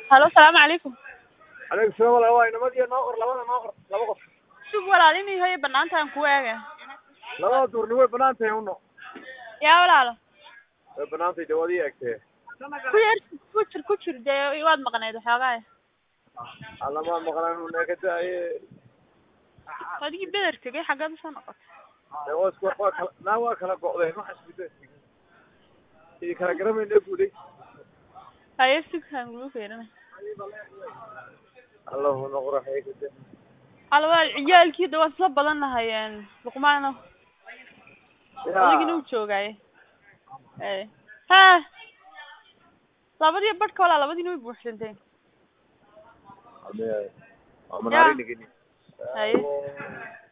halo salaamu calaykum calaykum salaam walaal waa inamadiyo noo qor labada noo qor laba qof sug walaal inay hoyo banaantaan ku eega labada duurni way banaan tahay uno yaa walaalo way banaan tahay dee waad ii egtee ku yar ku jir ku jir dee waad maqnayd waxoogaa allamaa maqlaan una ka daaye adigii beder tegay xaggeed usoo noqotay dee waa isku waa kala naa waa kala go'deen waxa isku idi kala garamayna guuday haye sugkaan lagu feerinay allahuna qoraxay ka dee halo walaal ciyaalkii de waan isla badan nahay luqmaano adigina u joogaaye e ha labadii badhka walaa labadiina way buuxsanteen waa manaarinigini haye